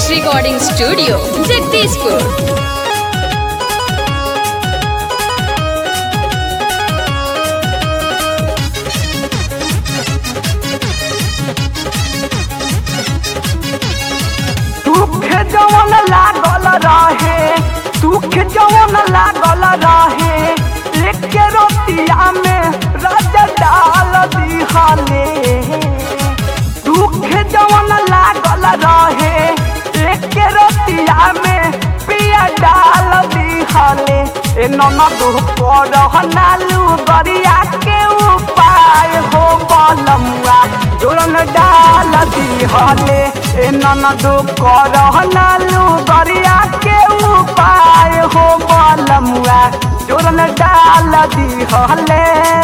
Films Recording Studio, Jagdishpur. तुखे जवन लागल रहे तुखे जवन लागल रहे एक रोटिया में राजा डाल दिहले तुखे जवन लागल रहे एक रोटिया में पिया डाल दिहले ए ननद पर नालू गरिया के उपाय हो बलमुआ जोरन डाल दिहले ए ननद कर नालू गरिया के उपाय हो बलमुआ जोरन डाल दिहले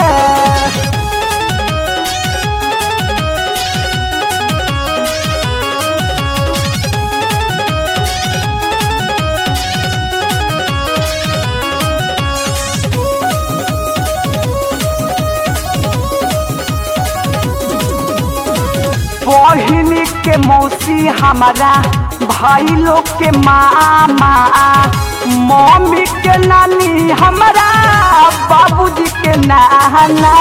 बहिनी के मौसी हमारा भाई लोग के मामा मम्मी के नानी हमारा बाबूजी के नाना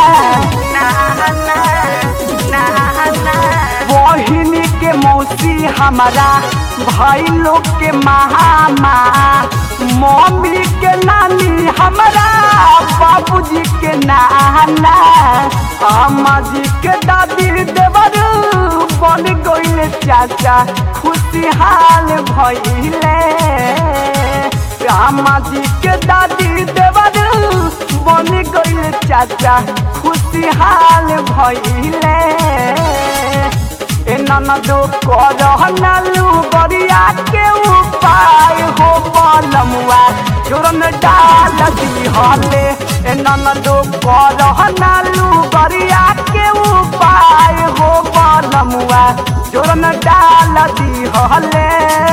बहिनी के मौसी हमारा भाई लोग के मामा मम्मी के नानी हमारा बाबूजी के नाना अम्मा जी के दादी देवर बन गईले चाचा खुशहाल भइले अम्मा जी के दादी देवर बन गईले चाचा खुशहाल भइले ए ननदो कर नालू गरिया के उपाय हो बलमुआ जोरन डाल दिहले ए ननदो कर नालू गरिया के उपाय हो बलमुआ जोरन डाल दिहले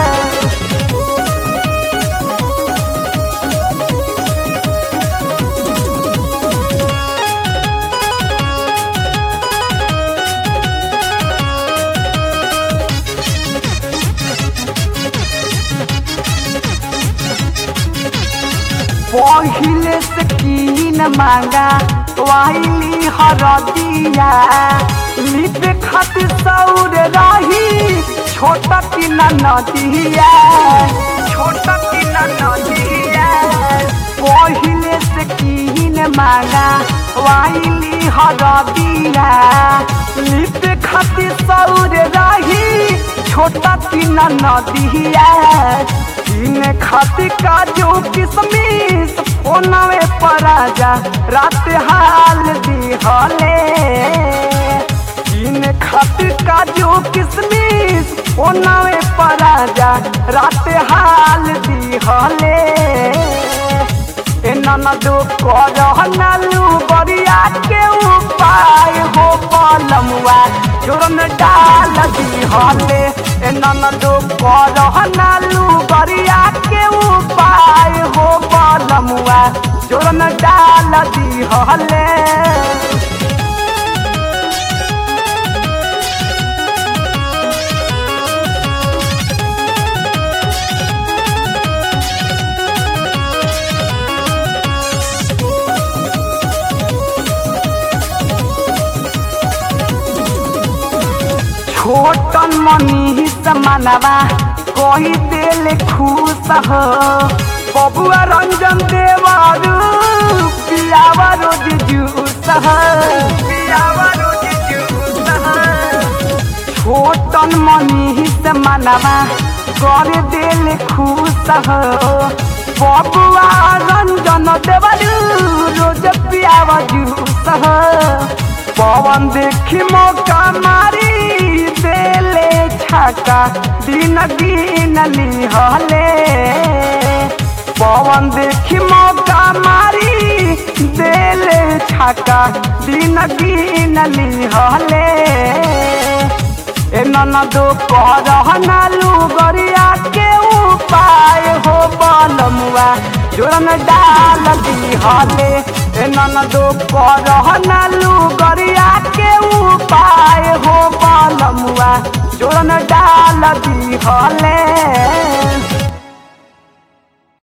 पहिले से कीन मांगा वाइली हरदिया लिप खातिर सौर रही छोटा किन नदिया छोटा किन नदिया पहिले से कीन मांगा वाइली हरदिया लिप खातिर सौर रही छोटा किन नदिया इन खातिर काजू किसमिस फोनवे पर आजा रात हाल दिहले इन खातिर काजू किसमिस फोनवे पर आजा रात हाल दिहले ए ननदो कर नालू गरिया के उपाय हो बलमुआ जोरन डाल दिहले ए ननदो कर नालू गरिया के उपाय हो बलमुआ जोरन डाल दिहले छोटन मनी समानवा कोई दिल खुश हो बबुआ रंजन देवारू पियावा रोज जूस हो पियावा रोज जूस हो छोटन मनी समानवा कर दिल खुश हो बबुआ रंजन देवारू रोज पियावा जूस हो पवन देखी मौका मारी देले छाका दिन गिन लिहले पवन देखी मौका मारी देले छाका दिन गिन लिहले ए ननदो कर नालू गरिया के उपाय हो बलमुआ जोरन डाल दिहले ए ननदो कर नालू गरिया के उपाय हो बलमुआ जोरन ऐसन डाल दी हले